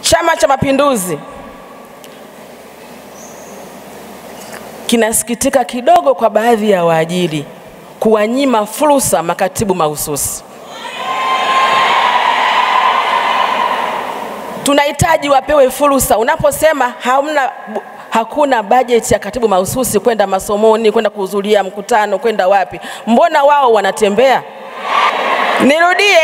Chama cha Mapinduzi kinasikitika kidogo kwa baadhi ya waajiri kuwanyima fursa makatibu mahususi. Tunahitaji wapewe fursa. Unaposema hamna, hakuna bajeti ya katibu mahususi kwenda masomoni, kwenda kuhudhuria mkutano, kwenda wapi, mbona wao wanatembea? Nirudie,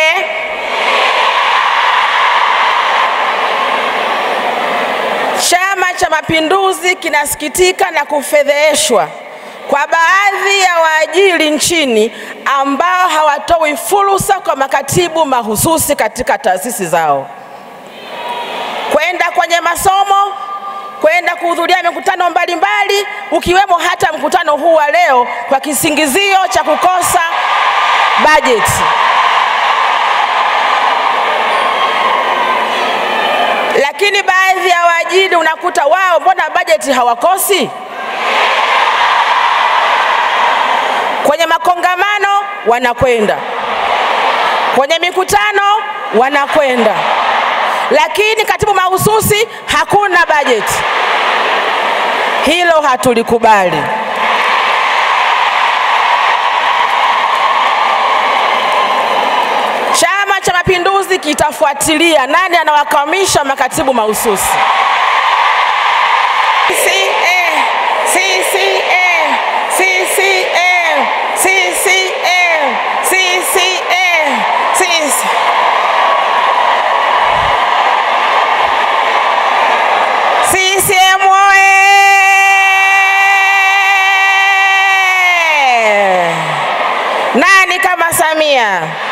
Chama cha Mapinduzi kinasikitika na kufedheheshwa kwa baadhi ya waajiri nchini ambao hawatoi fursa kwa makatibu mahususi katika taasisi zao kwenda kwenye masomo, kwenda kuhudhuria mikutano mbalimbali, ukiwemo hata mkutano huu wa leo, kwa kisingizio cha kukosa bajeti. Lakini baadhi ya waajiri unakuta wao, mbona bajeti hawakosi? Kwenye makongamano wanakwenda, kwenye mikutano wanakwenda, lakini katibu mahususi hakuna bajeti. Hilo hatulikubali. Chama cha Mapinduzi kitafuatilia nani anawakwamisha makatibu mahususi. CCM, CCM, CCM, CCM, CCM, CCM. CCM oye! Nani kama Samia?